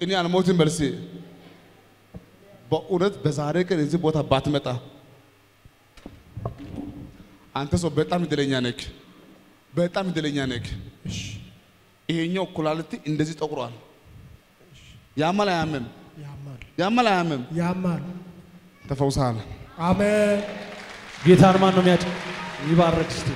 እኔ አልሞትም በልሴ በእውነት በዛሬ ቀን እዚህ ቦታ ባትመጣ አንተ ሰው በጣም እድለኛ ነክ፣ በጣም እድለኛ ነክ። ይሄኛው ኩላሊት እንደዚህ ጠቁሯል። ያማል አያምም? ያማል ያማል አያምም? ያማል። ተፈውሰሃል። አሜን ጌታን ማን ነው የሚያጭ ይባረክ እስቲ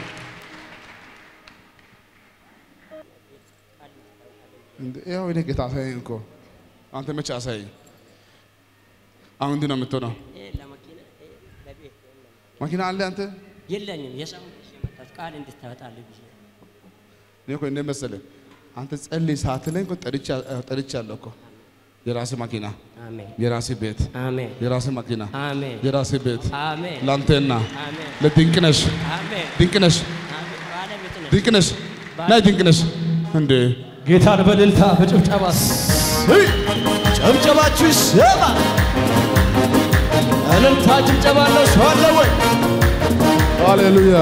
እንደ ያው እኔ ጌታ አሳየኝ እኮ አንተ መቼ አሳየኝ? አሁን እንዲህ ነው የምትሆነው። ይሄ ለመኪና ይሄ ለቤት የለም። መኪና አለ አንተ የለኝም። የሰው ልጅ የመጣች ቃል እንድታወጣልህ ብዬ እኔ እኮ እንደ መሰለህ አንተ ጸልይ ሳትለኝ እኮ ጠርቼ ጠርቻለሁ እኮ የራሴ መኪና፣ አሜን የራሴ ቤት፣ አሜን የራሴ መኪና፣ አሜን የራሴ ቤት አሜን ለአንተና አሜን ለድንቅነሽ አሜን ድንቅነሽ አሜን ባለቤት ነህ። ድንቅነሽ ናይ ድንቅነሽ እንዴ ጌታን በእልልታ በጭብጨባ ጨብጨባችሁ ይሰማ። እልልታ ጭብጨባ አለው ሰው አለ ወይ? ሃሌሉያ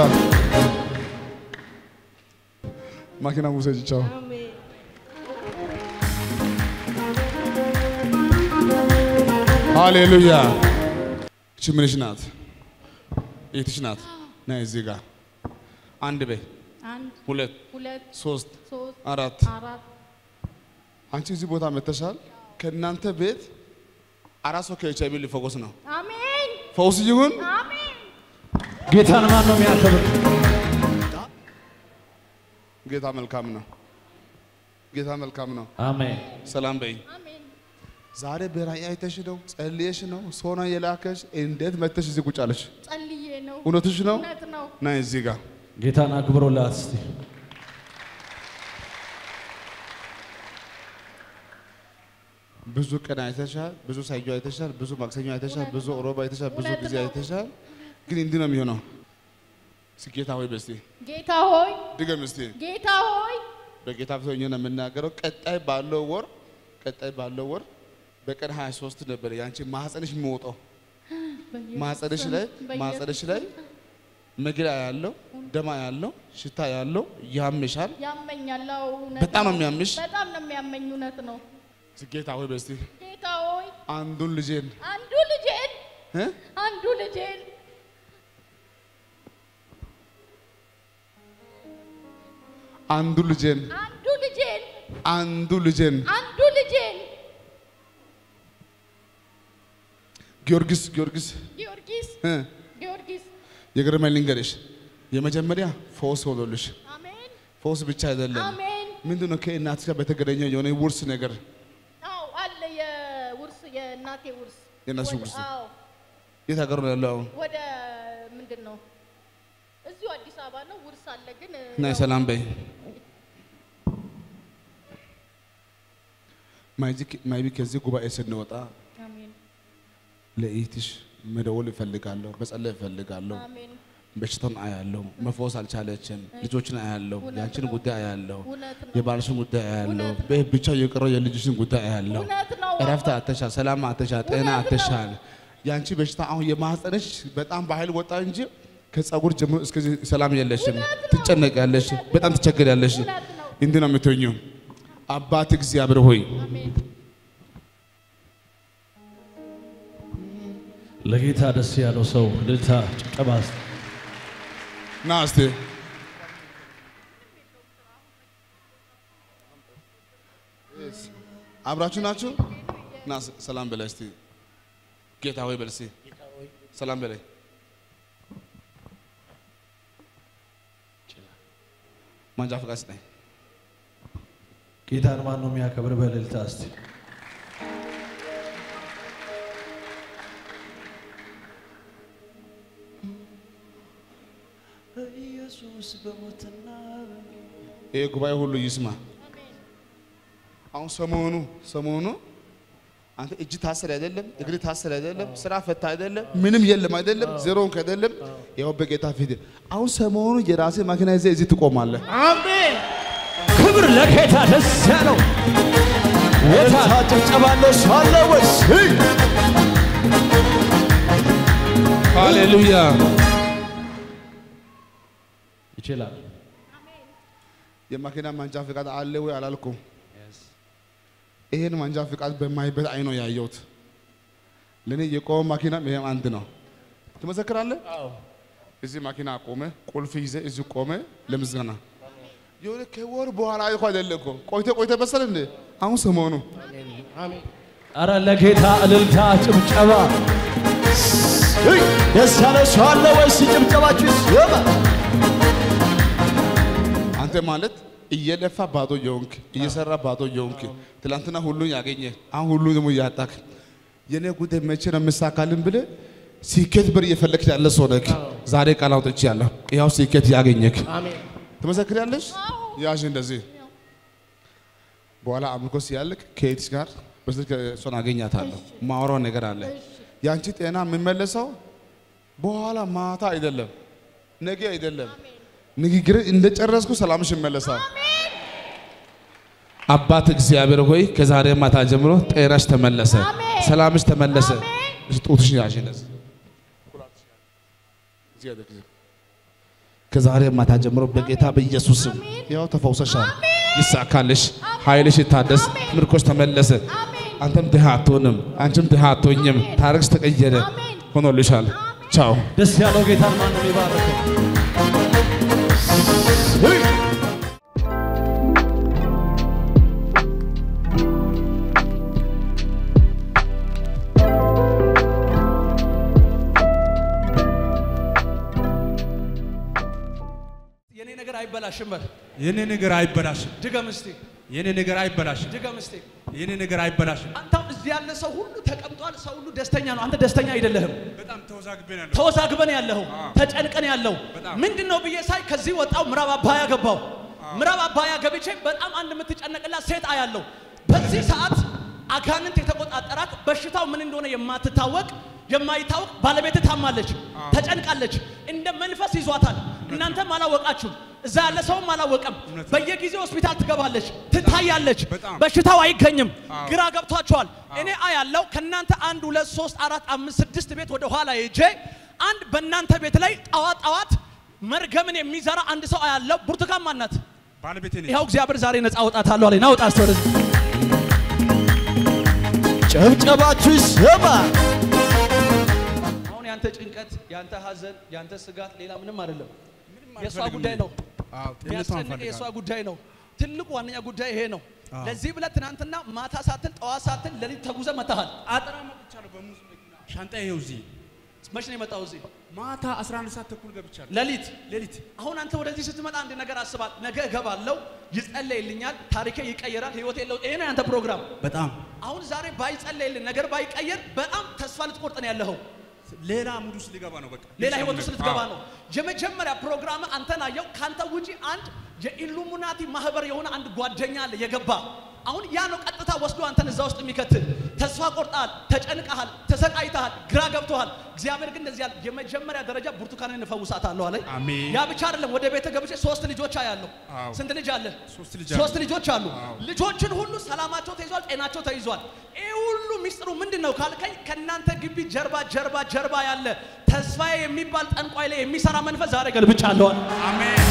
መኪና ውሰጅ ቻው ሃሌሉያ እቺ ምንሽ ናት የትሽ ናት ናይ እዚህ ጋር አንድ በይ አንድ ሁለት ሁለት ሶስት ሶስት አራት አራት አንቺ እዚህ ቦታ መተሻል ከእናንተ ቤት አራት ሰው ከኤች አይቪ ሊፈወስ ነው አሜን ፈውስ ይሁን አሜን ጌታን ማን ነው የሚያከብር ጌታ መልካም ነው ጌታ መልካም ነው አሜን ሰላም በይ አሜን ዛሬ በራእይ አይተሽ ነው ጸልየሽ ነው ሶና የላከሽ እንዴት መተሽ እዚህ ቁጭ አለሽ ጸልዬ ነው እውነትሽ ነው እውነት ነው ናይ እዚህ ጋር ጌታን አክብሮላት እስቲ ብዙ ቀን አይተሻል፣ ብዙ ሰኞ አይተሻል፣ ብዙ ማክሰኞ አይተሻል፣ ብዙ ሮብ አይተሻል፣ ብዙ እውነት ጊዜ ነው። አይተሻል። ግን እንዲህ ነው የሚሆነው። ስጌታ ሆይ በስቲ ጌታ ሆይ ድገም እስቲ። ጌታ ሆይ በጌታ ፊት ሆኜ ነው የምናገረው። ቀጣይ ባለው ወር ቀጣይ ባለው ወር በቀን 23 ነበር ያንቺ ማህፀንሽ የሚወጣው ማህፀንሽ ላይ ማህፀንሽ ላይ መግላ ያለው ደማ ያለው ሽታ ያለው ያምሻል። ያመኛል አዎ እውነት በጣም ነው ነው። የሚያምሽ። በጣም ነው የሚያመኝ እውነት ነው ስጌታ ሆይ በስቲ ጌታ ሆይ አንዱን ልጄን አንዱ ልጄን እ? አንዱ ልጄን አንዱ ልጄን አንዱ ልጄን አንዱ ልጄን አንዱ ልጄን ጊዮርጊስ ጊዮርጊስ ጊዮርጊስ እ? ጊዮርጊስ የገረመኝ ልንገርሽ፣ የመጀመሪያ ፈውስ ሆኖልሽ አሜን ፈውስ ብቻ አይደለም። አሜን ምንድን ነው ከእናትሽ ጋር በተገናኘ የሆነ ውርስ ነገር አዎ አለ የውርስ የእናቴ ውርስ የእናትሽ ወደ- ውርስ? አዎ የት ሀገር ነው ያለው? አሁን ወደ ምንድን ነው እዚሁ አዲስ አበባ ነው ውርስ አለ ግን ናይ ያው- ሰላም በይ። ማይቢ ከዚህ ጉባኤ ስንወጣ አሜን ለኢትሽ መደወል እፈልጋለሁ፣ መጸለይ እፈልጋለሁ። አሜን በሽታውን አያለሁ፣ መፈወስ አልቻለችም። ልጆችን አያለሁ፣ እውነት ያንቺን ነው። ጉዳይ አያለሁ፣ እውነት ነው የባልሽን ጉዳይ አያለሁ፣ እውነት ነው። በ- ብቻ የቀረው የልጅሽን ጉዳይ አያለሁ። እውነት ነው እረፍት አተሻል፣ ሰላም አተሻል፣ ጤና እውነት ነው። አተሻል። ያንቺ በሽታ አሁን የማህፀንሽ በጣም በኃይል ወጣ እንጂ ከጸጉር ጀምሮ እስከዚህ ሰላም የለሽም። እውነት ነው። ትጨነቂያለሽ፣ በጣም ትቸገሪያለሽ። እውነት ነው እንዲህ ነው የምትሆኚው። አባት እግዚአብሔር ሆይ አሜን ለጌታ ደስ ያለው ሰው እልልታ ጭብጨባ እስቲ ና እስቲ አብራችሁ ናችሁ? ና ስ- ሰላም በላይ እስቲ ጌታ ሆይ በል እስቲ ሰላም በላይ ማንጃ ፈቃድ ስጠኝ። ጌታን ማን ነው የሚያከብር በእልልታ እስቲ ኢየሱስ በሞትና ይሄ ጉባኤ ሁሉ ይስማ። አሁን ሰሞኑ ሰሞኑ አንተ እጅ ታሰር አይደለም፣ እግር ታሰር አይደለም፣ ስራ ፈታ አይደለም፣ ምንም የለም አይደለም፣ ዜሮን አይደለም። ያው በጌታ ፊት አሁን ሰሞኑ የራሴ መኪና ይዘህ እዚህ ትቆማለህ። አሜን። ክብር ለጌታ ደስ ያለው እልልታ ጭብጨባ አለው ሰው አለ ወይስ? ሃሌሉያ። ይችላል የመኪና መንጃ ፈቃድ አለ ወይ አላልኩም። ይሄን መንጃ ፍቃድ በማይበት አይኖ ያየሁት ለእኔ የቆመ ማኪና ይሄም አንድ ነው። ትመሰክራለህ? እዚህ ማኪና ቆመ፣ ቁልፍ ይዘ እዚህ ቆመ ለምስጋና የሆነ ከወር በኋላ እኮ አይደለ እኮ ቆይተ ቆይተ መሰለ እንዴ አሁን ሰሞኑ አረ ለጌታ እልልታ ጭብጨባ እይ፣ ደስ ያለው ሰው አለ ወይስ ጭብጨባችሁ ይሰማ? አንተ ማለት እየለፋ ባዶ የሆንክ እየሰራ ባዶ የሆንክ ትላንትና ሁሉን ያገኘ አሁን ሁሉ ደግሞ እያጣክ የኔ ጉዳይ መቼ ነው የምሳካልን ብለህ ስኬት በር እየፈለግክ ያለ ሰው ነህ። ዛሬ ቃል አውጥቼ ያለሁ ያው ስኬት ያገኘክ ትመሰክሪያለሽ። ያዥ እንደዚህ በኋላ አምልኮ ሲያልቅ ከኤድስ ጋር በስልክ እሷን አገኛታለሁ። ማወራው ነገር አለ። ያንቺ ጤና የሚመለሰው በኋላ ማታ አይደለም፣ ነገ አይደለም። ንግግር እንደጨረስኩ ሰላምሽ ይመለሳል። አባት እግዚአብሔር ሆይ ከዛሬ ማታ ጀምሮ ጤናሽ ተመለሰ፣ ሰላምሽ ተመለሰ። ጡትሽን ያዥ እንደዚህ ከዛሬ ማታ ጀምሮ በጌታ በኢየሱስ ስም ያው ተፈውሰሻል። ይሳካልሽ፣ ኃይልሽ ይታደስ፣ ምርኮሽ ተመለሰ። አንተም ድሃ አትሆንም፣ አንቺም ድሃ አትሆኝም። ታሪክሽ ተቀየረ፣ ሆኖልሻል። ቻው። ደስ ያለው ጌታን ማን ነው የሚባርከው? የኔ ነገር አይበላሽም በል። የኔ ነገር አይበላሽም። ድገም እስቲ፣ የኔ ነገር አይበላሽም። ድገም እስቲ። የኔ ነገር አይበላሽም። አንተ አሁን እዚህ ያለ ሰው ሁሉ ተቀምጧል። ሰው ሁሉ ደስተኛ ነው። አንተ ደስተኛ አይደለህም። በጣም ተወዛግቤ ነው። ተወዛግበን ያለው ተጨንቀን ያለው በጣም። ምንድን ነው ብዬ ሳይ ከዚህ ወጣው ምዕራብ አባያ ገባው። ምዕራብ አባያ ገብቼ በጣም አንድ የምትጨነቅላት ሴት አያለው። በዚህ ሰዓት አጋንንት የተቆጣጠራት በሽታው ምን እንደሆነ የማትታወቅ የማይታወቅ ባለቤት ታማለች፣ ተጨንቃለች፣ እንደ መንፈስ ይዟታል። እናንተም አላወቃችሁም፣ እዛ ያለ ሰውም አላወቀም። እውነት ነው። በየጊዜው ሆስፒታል ትገባለች፣ ትታያለች፣ በጣም። በሽታው አይገኝም። አዎ። ግራ ገብቷቸዋል። እኔ አያለው ከእናንተ አንድ ሁለት ሶስት አራት አምስት ስድስት ቤት ወደ ኋላ ሄጄ አንድ በእናንተ ቤት ላይ ጠዋት ጠዋት መርገምን የሚዘራ አንድ ሰው አያለው። ብርቱካን ማናት? ባለቤቴ ነች። ይኸው እግዚአብሔር ዛሬ ነፃ አወጣታለሁ አለኝ። ና ውጣ እስቲ ወደዚህ። ጭብጨባችሁ ይሰማ። አሁን ያንተ ጭንቀት፣ ያንተ ሐዘን፣ ያንተ ስጋት ሌላ ምንም አይደለም። የእሷ አልፈልግም ጉዳይ እኔ። ነው። አዎ፣ ጤንነቷን የሚያስጨንቅ እፈልጋለሁ። የእሷ ጉዳይ ነው። ትልቁ ዋነኛ ጉዳይ ይሄ ነው። አዎ። ለዚህ ብለህ ትናንትና ማታ ሳትል ጠዋት ሳትል ሌሊት ተጉዘ መታሃል። አጥራ መጥቻለሁ። በሙዝ መኪና ሻንጣ ይኸው እዚህ መች ነው የመጣው እዚህ? ማታ 11 ሰዓት ተኩል ገብቻለሁ። ሌሊት ሌሊት አሁን አንተ ወደዚህ ስትመጣ አንድ ነገር አስባል። ነገ እገባለሁ፣ ይጸለይልኛል፣ ታሪኬ ይቀየራል፣ ህይወቴ ለውጥ። ይሄ ነው ያንተ ፕሮግራም። በጣም አሁን ዛሬ ባይጸለይልን ነገር ባይቀየር በጣም ተስፋ ልትቆርጥ ነው ያለኸው። ሌላ ሙድ ውስጥ ሊገባ ነው። በቃ ሌላ ህይወት ውስጥ ልትገባ አዎ። ነው። የመጀመሪያ ፕሮግራም አንተን አየው። ካንተ ውጪ አንድ የኢሉሚናቲ ማህበር የሆነ አንድ ጓደኛ አለ የገባ አሁን ያ ነው ቀጥታ ወስዶ አንተን እዛ ውስጥ የሚከትል። ተስፋ ቆርጠሃል፣ ተጨንቀሃል፣ ተሰቃይተሃል፣ ግራ ገብቶሃል። እግዚአብሔር ግን እንደዚህ ያለ የመጀመሪያ ደረጃ ብርቱካንን እፈውሳታለሁ አለኝ። አሜን። ያ ብቻ አይደለም፣ ወደ ቤተ ገብቼ ሶስት ልጆች አያለሁ። አዎ። ስንት ልጅ አለ? ሶስት ልጅ አለ። ሶስት ልጆች አሉ። አዎ። ልጆችን ሁሉ ሰላማቸው ተይዟል፣ ጤናቸው ተይዟል። ይህ ሁሉ ሚስጥሩ ምንድን ነው ካልከኝ ከእናንተ ግቢ ጀርባ ጀርባ ጀርባ ያለ ተስፋዬ የሚባል ጠንቋይ ላይ የሚሰራ መንፈስ ዛሬ ገልብጫለዋል። አሜን።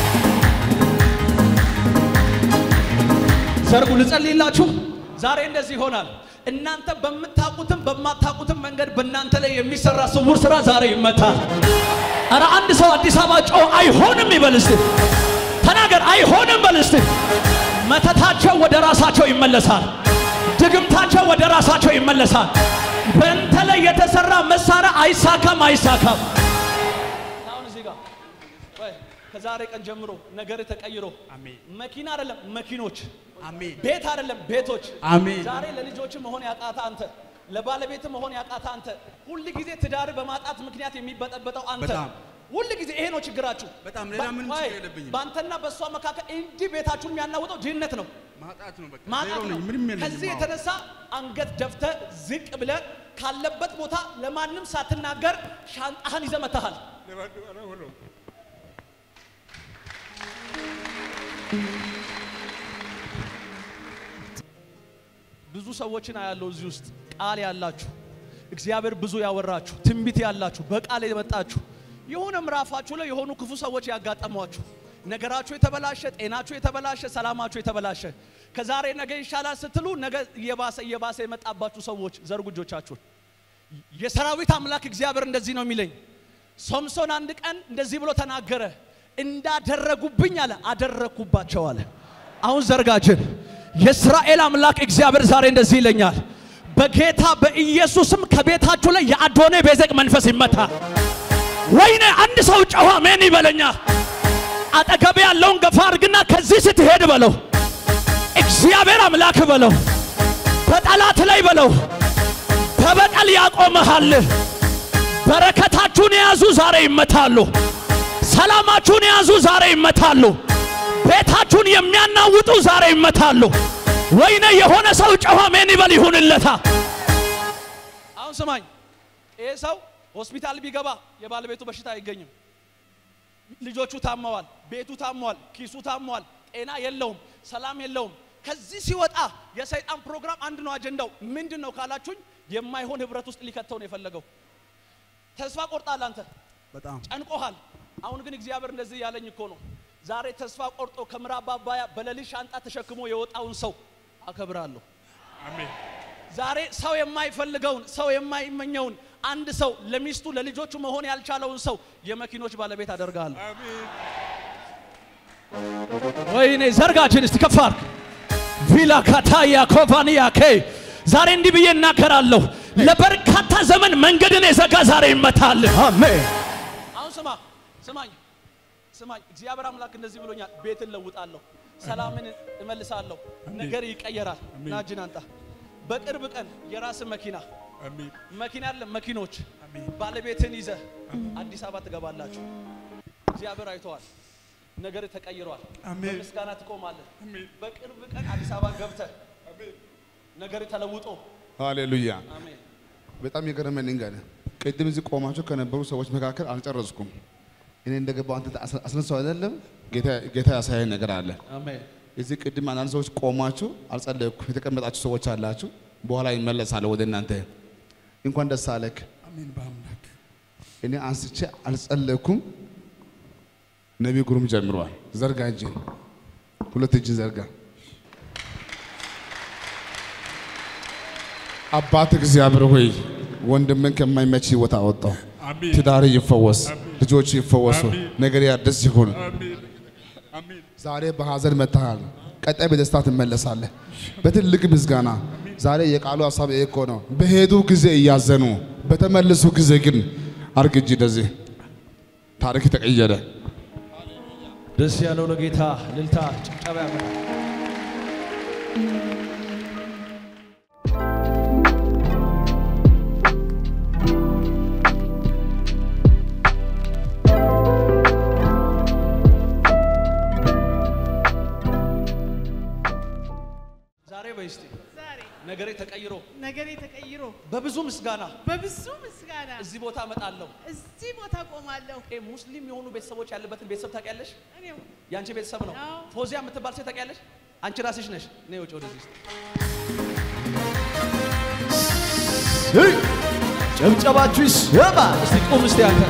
ዘርጉ ልጸልይላችሁ። ዛሬ እንደዚህ ይሆናል። እናንተ በምታውቁትም በማታውቁትም መንገድ በእናንተ ላይ የሚሰራ ስውር ስራ ዛሬ ይመታል። ኧረ አንድ ሰው አዲስ አበባ ጮ አይሆንም ይበል እስቲ። ተናገር አይሆንም በል እስቲ። መተታቸው ወደ ራሳቸው ይመለሳል። ድግምታቸው ወደ ራሳቸው ይመለሳል። በእንተ ላይ የተሰራ መሳሪያ አይሳካም፣ አይሳካም። አሁን እዚህ ጋር ቆይ፣ ከዛሬ ቀን ጀምሮ ነገር ተቀይሮ አሜን። መኪና አይደለም መኪኖች አሜን። ቤት አይደለም ቤቶች። አሜን። ዛሬ ለልጆች መሆን ያቃተ አንተ፣ ለባለቤት መሆን ያቃተ አንተ፣ ሁል ጊዜ ትዳር በማጣት ምክንያት የሚበጠበጠው አንተ፣ በጣም። ሁል ጊዜ ይሄ ነው ችግራችሁ። በጣም ሌላ በ- ምንም ቆይ፣ ችግር የለብኝም። በአንተና በእሷ መካከል እንዲህ ቤታችሁን የሚያናውጠው ድህነት ነው፣ ማጣት ነው በቃ ማጣት ዜሮ ነው። ነኝ። ምንም የለኝም። ከዚህ አዎ። የተነሳ አንገት ደፍተ ዝቅ ብለ ካለበት ቦታ ለማንም ሳትናገር ሻንጣህን ይዘህ መጥተሃል። ብዙ ሰዎችን አያለው እዚህ ውስጥ ቃል ያላችሁ እግዚአብሔር ብዙ ያወራችሁ ትንቢት ያላችሁ በቃል የመጣችሁ የሆነ ምዕራፋችሁ ላይ የሆኑ ክፉ ሰዎች ያጋጠሟችሁ ነገራችሁ የተበላሸ፣ ጤናችሁ የተበላሸ፣ ሰላማችሁ የተበላሸ ከዛሬ ነገ ይሻላል ስትሉ ነገ እየባሰ እየባሰ የመጣባችሁ ሰዎች ዘርጉ እጆቻችሁን። የሰራዊት አምላክ እግዚአብሔር እንደዚህ ነው የሚለኝ። ሶምሶን አንድ ቀን እንደዚህ ብሎ ተናገረ። እንዳደረጉብኝ አለ አደረግኩባቸው አለ። አሁን ዘርጋችን የእስራኤል አምላክ እግዚአብሔር ዛሬ እንደዚህ ይለኛል። በጌታ በኢየሱስም ከቤታችሁ ላይ የአዶኔ ቤዜቅ መንፈስ ይመታ። ወይኔ አንድ ሰው ጨዋ ሜን ይበለኛ። አጠገቤ ያለውን ገፋ አድርግና ከዚህ ስትሄድ በለው እግዚአብሔር አምላክ በለው በጠላት ላይ በለው በበቀል ያቆመሃል። በረከታችሁን የያዙ ዛሬ ይመታሉ። ሰላማችሁን የያዙ ዛሬ ይመታሉ። ቤታችሁን የሚያናውጡ ዛሬ ይመታሉ። ወይኔ የሆነ ሰው ጨዋ ሜን ይበል ይሁንለታ። አሁን ስማኝ፣ ይሄ ሰው ሆስፒታል ቢገባ የባለቤቱ በሽታ አይገኝም። ልጆቹ ታመዋል፣ ቤቱ ታሟል፣ ኪሱ ታሟል፣ ጤና የለውም፣ ሰላም የለውም። ከዚህ ሲወጣ የሰይጣን ፕሮግራም አንድ ነው። አጀንዳው ምንድን ነው ካላችሁኝ፣ የማይሆን ህብረት ውስጥ ሊከተው ነው የፈለገው። ተስፋ ቆርጣል፣ አንተ በጣም ጨንቆሃል። አሁን ግን እግዚአብሔር እንደዚህ ያለኝ እኮ ነው። ዛሬ ተስፋ ቆርጦ ከምዕራብ አባያ በሌሊት ሻንጣ ተሸክሞ የወጣውን ሰው አከብራለሁ። አሜን ዛሬ ሰው የማይፈልገውን ሰው የማይመኘውን አንድ ሰው ለሚስቱ ለልጆቹ መሆን ያልቻለውን ሰው የመኪኖች ባለቤት አደርጋለሁ። አሜን ወይኔ ዘርጋችን እስቲ ከፍ አድርግ። ቪላ ካታያ ኮቫኒያ ኬ ዛሬ እንዲህ ብዬ እናገራለሁ። ለበርካታ ዘመን መንገድን የዘጋ ዛሬ ይመታል። አሜን አሁን ስማ ስማኝ ስማኝ፣ እግዚአብሔር አምላክ እንደዚህ ብሎኛል። ቤትን ለውጣለሁ፣ ሰላምን እመልሳለሁ፣ ነገር ይቀየራል። ናጅን አንጣ በቅርብ ቀን የራስ መኪና አሜን መኪና ያለ መኪኖች አሜን ባለቤትን ይዘ አዲስ አበባ ትገባላችሁ። እግዚአብሔር አይተዋል። ነገር ተቀይሯል። አሜን። በምስጋና ትቆማለህ። አሜን በቅርብ ቀን አዲስ አበባ ገብተህ ነገር ተለውጦ ሃሌሉያ። አሜን። በጣም የገረመኝ ልንገር፣ ቅድም እዚህ ቆማቸው ከነበሩ ሰዎች መካከል አልጨረስኩም። እኔ እንደገባው አንተ አስ- አስነሳው አይደለም ጌታ- ጌታ ያሳየን ነገር አለ። አሜን። እዚህ ቅድም አንዳንድ ሰዎች ቆማችሁ አልጸለይኩም የተቀመጣችሁ ሰዎች አላችሁ። በኋላ ይመለሳለሁ ወደ እናንተ። እንኳን ደስ አለክ። አሜን በአምላክ እኔ አንስቼ አልጸለይኩም። ነቢይ ጉሩም ጀምሯል። ዘርጋ እጅን፣ ሁለት እጅን ዘርጋ። አባት እግዚአብሔር ሆይ ወንድምን ከማይመች ህይወት አወጣው። አሜን ትዳር ይፈወስ፣ ልጆች ይፈወሱ፣ ነገር ያድስ ይሁን። አሜን አሜን ዛሬ በሐዘን መጥተሃል፣ ቀጣይ በደስታ ትመለሳለህ። በትልቅ ምስጋና ዛሬ የቃሉ ሀሳብ ይሄ እኮ ነው። በሄዱ ጊዜ እያዘኑ በተመለሱ ጊዜ ግን አርግ እጅ እንደዚህ ታሪክ ተቀየረ። ደስ ያለው ለጌታ ልልታ ጭብጨባ ያመጣል። ዛሬ በይስቲ ዛሬ ነገሬ ተቀይሮ ነገሬ ተቀይሮ በብዙ ምስጋና በብዙ ምስጋና እዚህ ቦታ እመጣለሁ። እዚህ ቦታ ቆማለሁ። ይሄ ሙስሊም የሆኑ ቤተሰቦች ያለበትን ቤተሰብ ታውቂያለሽ? እኔው የአንቺ ቤተሰብ ነው። አዎ። ፎዚያ የምትባል ሴት ታውቂያለሽ? አንቺ ራስሽ ነሽ። ነይ ውጭ ወደዚህ እስቲ። እይ! ጭብጨባችሁ ይሰማ። እስቲ ቁም እስቲ አንተ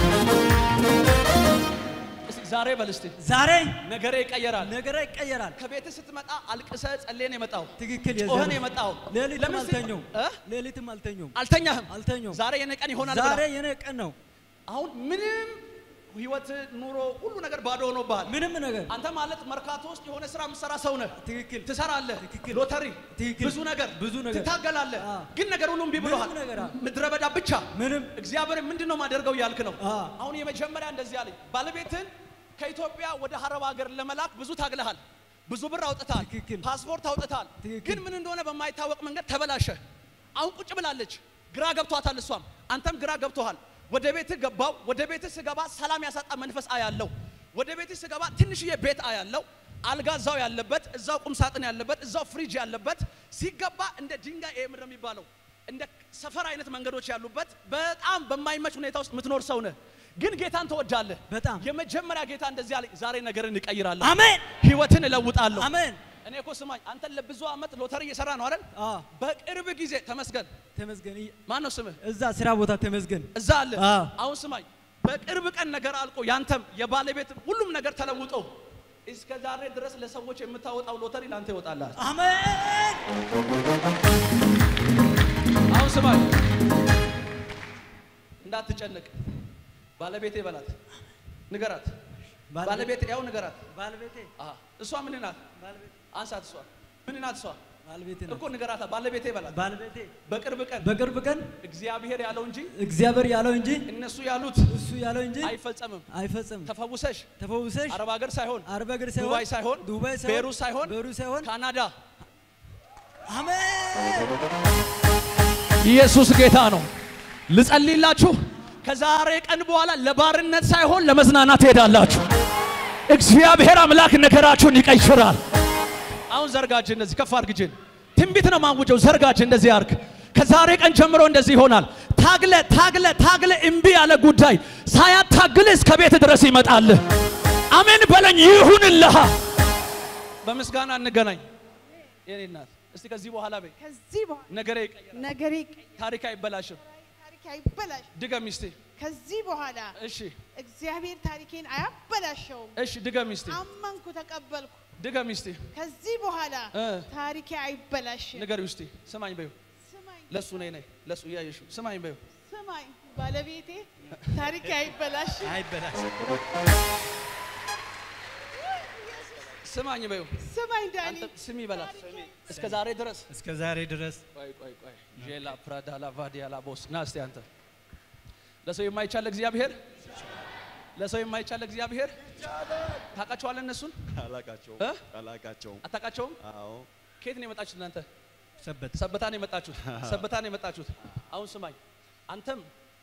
እስቲ ዛሬ በል እስቲ ዛሬ ነገሬ ይቀየራል። ነገረ ይቀየራል። ከቤት ስትመጣ አልቅሰ ጸሌን የመጣው ትክክል ጮኸን የዘር- የመጣው ሌሊትም ለምን ሲ- አልተኛውም። እ? ሌሊትም አልተኛውም። አልተኛህም አልተኛውም። ዛሬ የኔ ቀን ይሆናል ዛሬ ብለህ የኔ ቀን ነው። አሁን ምንም ህይወት ኑሮ ሁሉ ነገር ባዶ ሆኖብሃል። ምንም ነገር አንተ ማለት መርካቶ ውስጥ የሆነ ስራ የምትሰራ ሰው ነህ። ትክክል ትሰራለህ፣ ትክክል። ሎተሪ፣ ትክክል። ብዙ ነገር ብዙ ነገር። ትታገላለህ። አ። ግን ነገር ሁሉ እምቢ ብሎሃል። ምንም ነገር፣ አ። ምድረ በዳ ብቻ ምንም እግዚአብሔር ምንድን ነው ማደርገው እያልክ ነው። አ። አሁን የመጀመሪያ እንደዚህ አለኝ፣ ባለቤትን ከኢትዮጵያ ወደ ሀረብ ሀገር ለመላክ ብዙ ታግለሃል፣ ብዙ ብር አውጥታል፣ ትክክል። ፓስፖርት አውጥታል። ትክክል። ግን ምን እንደሆነ በማይታወቅ መንገድ ተበላሸ። አሁን ቁጭ ብላለች፣ ግራ ገብቷታል። እሷም አንተም ግራ ገብቶሃል። ወደ ቤትህ ገባው። ወደ ቤትህ ስገባ ሰላም ያሳጣ መንፈስ አያለው። ወደ ቤትህ ስገባ ትንሽዬ ቤት አያለው። አልጋ እዛው ያለበት፣ እዛው ቁም ሳጥን ያለበት፣ እዛው ፍሪጅ ያለበት ሲገባ እንደ ድንጋይ ይሄ ምንድን ነው የሚባለው እንደ ሰፈር አይነት መንገዶች ያሉበት በጣም በማይመች ሁኔታ ውስጥ የምትኖር ሰው ነህ። ግን ጌታን ትወዳለህ። በጣም የመጀመሪያ ጌታ እንደዚህ አለኝ፣ ዛሬ ነገርን እቀይራለሁ፣ አሜን ህይወትን እለውጣለሁ። አሜን። እኔ እኮ ስማኝ፣ አንተን ለብዙ ዓመት ሎተሪ እየሰራ ነው አይደል? አ በቅርብ ጊዜ ተመስገን። ተመስገን። ይ- ማን ነው ስምህ? እዛ ስራ ቦታ ተመስገን። እዛ አለ። አ አሁን ስማኝ፣ በቅርብ ቀን ነገር አልቆ ያንተም የባለቤት ሁሉም ነገር ተለውጦ እስከ ዛሬ ድረስ ለሰዎች የምታወጣው ሎተሪ ለአንተ ይወጣልሃል። አሜን አሁን ስማኝ፣ እንዳትጨነቅ። ባለቤቴ በላት፣ ንገራት። ባለቤቴ- ባለቤቴ ያው ንገራት። ባለቤቴ አሃ፣ እሷ ምን ናት? ባለቤቴ አንሳት። እሷ ምን ናት? እሷ ባለቤቴ እኮ ንገራታ። ባለቤቴ በላት። ባለቤቴ በቅርብ ቀን በቅርብ ቀን እግዚአብሔር ያለው እንጂ እግዚአብሔር ያለው እንጂ እነሱ ያሉት እሱ ያለው እንጂ አይፈጸምም። አይፈጽም። ተፈውሰሽ ተፈውሰሽ አረብ ሀገር ሳይሆን አረብ ሀገር ሳይሆን ዱባይ ሳይሆን ዱባይ ሳይሆን ቤሩት ሳይሆን ቤሩት ሳይሆን ካናዳ አሜን ኢየሱስ ጌታ ነው። ልጸልይላችሁ። ከዛሬ ቀን በኋላ ለባርነት ሳይሆን ለመዝናናት ትሄዳላችሁ። እግዚአብሔር አምላክ ነገራችሁን ይቀይራል። አሁን ዘርጋጅ እንደዚህ ከፍ አድርግ እጅን። ትንቢት ነው ማውጀው። ዘርጋጅ እንደዚህ አርግ። ከዛሬ ቀን ጀምሮ እንደዚህ ይሆናል። ታግለ ታግለ ታግለ እምቢ ያለ ጉዳይ ሳያታግል እስከ ቤት ድረስ ይመጣል። አሜን በለኝ። ይሁንልህ። በምስጋና እንገናኝ። የኔ እናት እስቲ ከዚህ በኋላ በይ ከዚህ በኋላ ነገሬ ይቀየራል፣ ነገሬ ይቀየራል፣ ታሪክ አይበላሽም። ታሪክ አይበላሽ። ድገም ሚስቴ። ከዚህ በኋላ እሺ እግዚአብሔር ታሪኬን አያበላሸውም። እሺ ድገም ሚስቴ። አመንኩ፣ ተቀበልኩ። ድገም ሚስቴ። ከዚህ በኋላ እ ታሪኬ አይበላሽም። ንገር ሚስቴ። ስማኝ በይው። ስማኝ ለሱ ነይ ነይ ለሱ እያየሽው ስማኝ በይው። ስማኝ ባለቤቴ ታሪኬ አይበላሽም። አይበላሽ ስማኝ በይው። ስማኝ ዳኒ አንተ ስሚ በላት። እስከ ዛሬ ድረስ እስከ ዛሬ ድረስ ቆይ ቆይ ቆይ ጄላ ፕራዳ ላ ቫዲያ ላ ቦስ ና እስቲ አንተ ለሰው የማይቻል እግዚአብሔር ለሰው የማይቻል እግዚአብሔር ታውቃቸዋለህ? እነሱን አላቃቸውም እ? አላቃቸውም። አታውቃቸውም? አዎ ከየት ነው የመጣችሁት እናንተ? ሰበት ሰበታ ነው የመጣችሁት። ሰበታ ነው የመጣችሁት። አሁን ስማኝ፣ አንተም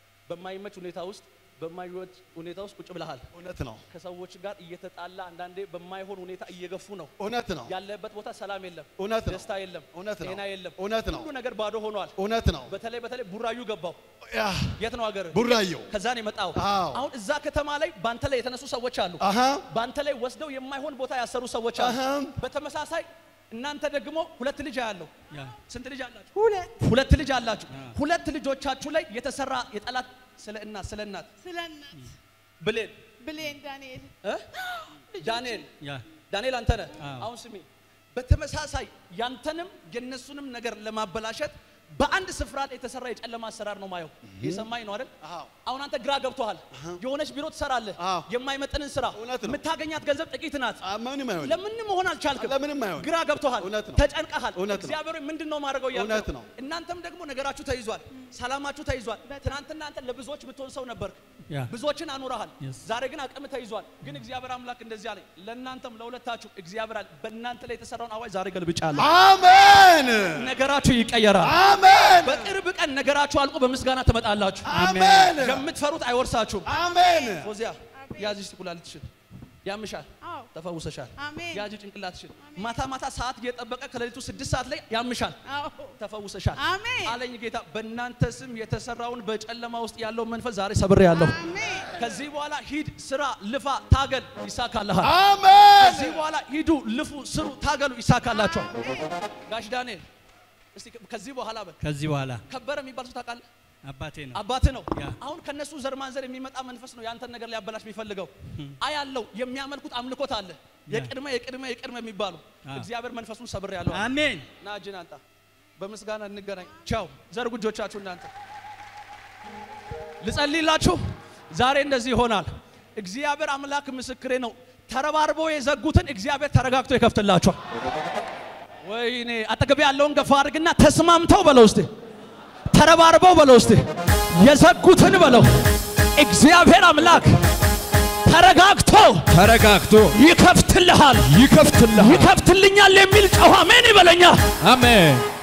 በማይመች ሁኔታ ውስጥ በማይወድ ሁኔታ ውስጥ ቁጭ ብለሃል። እውነት ነው፣ ከሰዎች ጋር እየተጣላ አንዳንዴ በማይሆን ሁኔታ እየገፉ ነው። እውነት ነው፣ ያለበት ቦታ ሰላም የለም፣ እውነት ነው፣ ደስታ የለም፣ እውነት ነው፣ ጤና የለም፣ እውነት ነው፣ ሁሉ ነገር ባዶ ሆኗል። እውነት ነው። በተለይ በተለይ ቡራዩ ገባው። ያ የት ነው ሀገር? ቡራየው ከዛ ነው የመጣው። አዎ። አሁን እዛ ከተማ ላይ ባንተ ላይ የተነሱ ሰዎች አሉ። አሃ ባንተ ላይ ወስደው የማይሆን ቦታ ያሰሩ ሰዎች አሉ። አሃም። በተመሳሳይ እናንተ ደግሞ ሁለት ልጅ አያለሁ። ያ ስንት ልጅ አላችሁ? ሁለት ሁለት ልጅ አላችሁ። ሁለት ልጆቻችሁ ላይ የተሰራ የጠላት ስለ እናት ስለ እናት ስለ እናት ብሌን ብሌን ዳንኤል እ? ዳንኤል ያ ዳንኤል አንተ ነህ። አዎ። አሁን ስሚ፣ በተመሳሳይ ያንተንም የነሱንም ነገር ለማበላሸት በአንድ ስፍራ ላይ የተሰራ የጨለማ አሰራር ነው ማየው። የሰማኝ ነው አይደል? አዎ። አሁን አንተ ግራ ገብቶሃል። የሆነች ቢሮ ትሰራለህ፣ አዎ። የማይመጥንን ስራ፣ እውነት ነው። የምታገኛት ገንዘብ ጥቂት ናት። አ- ምንም አይሆን ለምንም መሆን አልቻልክም። ለምንም አይሆን ግራ ገብቶሃል፣ እውነት ነው። ተጨንቀሃል። እውነት ነው። እግዚአብሔር ምንድን ነው ማድረገው እያልክ እውነት ነው። እናንተም ደግሞ ነገራችሁ ተይዟል፣ ሰላማችሁ ተይዟል። ትናንትና አንተ ለብዙዎች የምትሆን ሰው ነበርክ፣ ያ ብዙዎችን አኑረሃል። Yes. ዛሬ ግን አቅም ተይዟል። ግን እግዚአብሔር አምላክ እንደዚህ አለኝ፣ ለእናንተም ለሁለታችሁ እግዚአብሔር አለ በእናንተ ላይ የተሰራውን አዋጅ ዛሬ ገልብጫለሁ። አሜን ነገራችሁ ይቀየራል። አሜን በቅርብ ቀን ነገራችሁ አልቆ በምስጋና ትመጣላችሁ። አሜን የምትፈሩት አይወርሳችሁም። አሜን ፎዚያ ያዝሽ ኩላሊትሽን ያምሻል፣ አዎ ተፈውሰሻል። አሜን ያዥ ጭንቅላትሽን ማታ ማታ ሰዓት እየጠበቀ ከሌሊቱ ስድስት ሰዓት ላይ ያምሻል፣ አዎ ተፈውሰሻል። አሜን አለኝ ጌታ በእናንተ ስም የተሰራውን በጨለማ ውስጥ ያለው መንፈስ ዛሬ ሰብሬ ያለሁ። አሜን ከዚህ በኋላ ሂድ፣ ስራ፣ ልፋ፣ ታገል፣ ይሳካልሃል። አሜን ከዚህ በኋላ ሂዱ፣ ልፉ፣ ስሩ፣ ታገሉ፣ ይሳካላችኋል። ጋሽ ዳንኤል እስቲ ከዚህ በኋላ በል ከዚህ በኋላ ከበረ የሚባል ሰው ታውቃለህ? አባቴ ነው አባትህ ነው። ያ። አሁን ከነሱ ዘር ማንዘር የሚመጣ መንፈስ ነው ያንተን ነገር ሊያበላሽ የሚፈልገው። አያለው የሚያመልኩት አምልኮት አለ። የቅድመ የቅድመ የቅድመ የሚባሉ አ። እግዚአብሔር መንፈሱን ሰብር ያለው አሜን ና እጅን አንጣ። በምስጋና እንገናኝ። ቻው። ዘርጉ እጆቻችሁ እናንተ። ልጸልይላችሁ። ዛሬ እንደዚህ ይሆናል። እግዚአብሔር አምላክ ምስክሬ ነው። ተረባርበው የዘጉትን እግዚአብሔር ተረጋግቶ ይከፍትላችኋል። ወይኔ አጠገብ ያለውን ገፋ አድርግና ተስማምተው በለው እስቲ ተረባርበው በለው እስቲ የዘጉትን በለው እግዚአብሔር አምላክ ተረጋግቶ ተረጋግቶ ይከፍትልሃል ይከፍትልሃል ይከፍትልኛል የሚል ጨዋ አሜን ይበለኛ አሜን